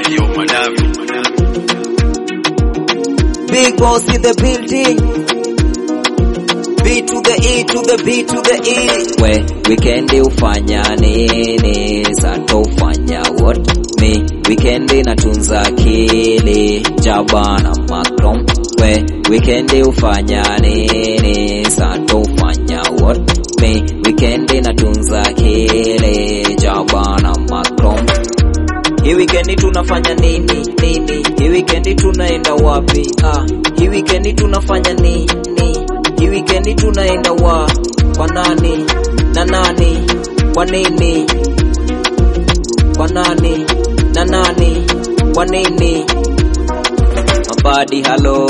Yo, Madavi. Big boss in the building. B to the E to the B to the E. We weekendi ufanya nini? Sato ufanya what? Me weekendi natunza akili. Jaba na Macron. We weekendi ufanya nini? Sato ufanya what? Me weekendi natunza akili. Jaba na Macron. Hii weekendi tunafanya nini nini? Hii weekendi tunaenda wapi? Ah, hii weekendi tunafanya nini? Hii weekendi tunaenda wa kwa nani na nani? Kwa nini? Kwa nani na nani? Kwa nini? Mabadi halo,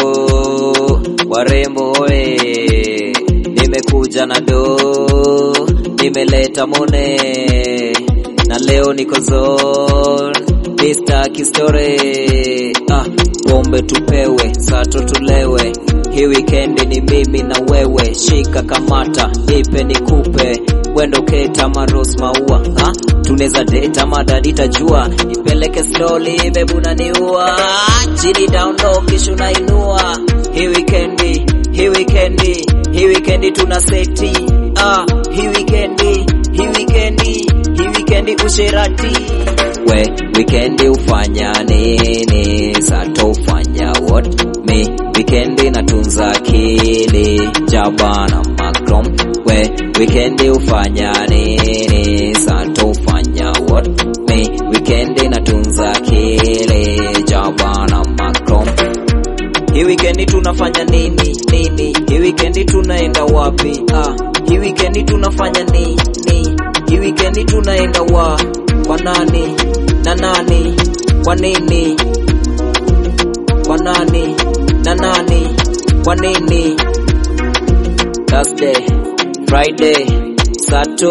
warembo oe, nimekuja na do, nimeleta mone na leo niko zone Mr. Kistore ah, pombe tupewe sato tulewe hii weekend ni mimi na wewe shika kamata nipe nikupe wendo keta maros maua ha? tuneza deta madadi tajua nipeleke slowly bebu naniua chini down low kisha unainua hii weekend hii weekend hii weekend tuna seti ah, hii weekend hii weekend hii weekend usherati we weekend ufanya nini sato ufanya what me weekend natunza akili jaba na Macron we weekend ufanya nini sato ufanya what me weekend natunza akili jaba na Macron hii weekend tunafanya nini nini? Hii weekend tunaenda wapi? Ah, hii weekend tunafanya nini? Hii weekend tunaenda wa kwa nani na nani? Kwa nini? Kwa nani na nani? Kwa nini? Thursday, Friday, Sato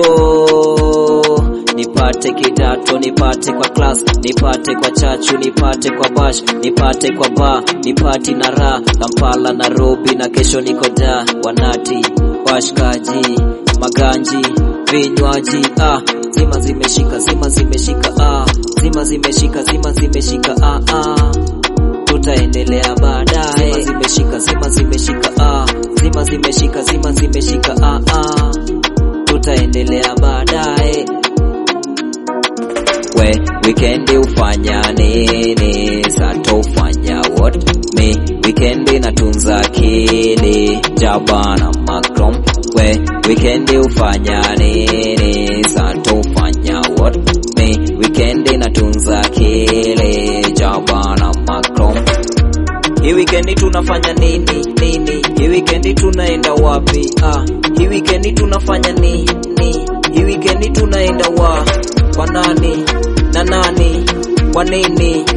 nipate kidato, nipate kwa class, nipate kwa chachu, nipate kwa bash, nipate kwa bar, nipati na raha, Kampala, Nairobi na kesho niko da, wanati, washkaji, maganji, vinywaji, ah, zima zimeshika, zima zimeshika, ah, zima zimeshika, zima zimeshika, ah, ah tutaendelea baadaye. Zima zimeshika, zima zimeshika, ah, zima zimeshika, zima zimeshika, ah, ah, tutaendelea baadaye. We weekend ufanya nini? Sato ufanya what? Me weekend natunza akili, jaba na Macron. We weekend ufanya nini? Sato ufanya what? Me weekend natunza akili, jaba na Macron. Hii weekend tunafanya nini nini? Hii weekend tunaenda wapi? Ah, hii weekend tunafanya nini? Hii weekend tunaenda wa kwa nani na nani? Kwa nini?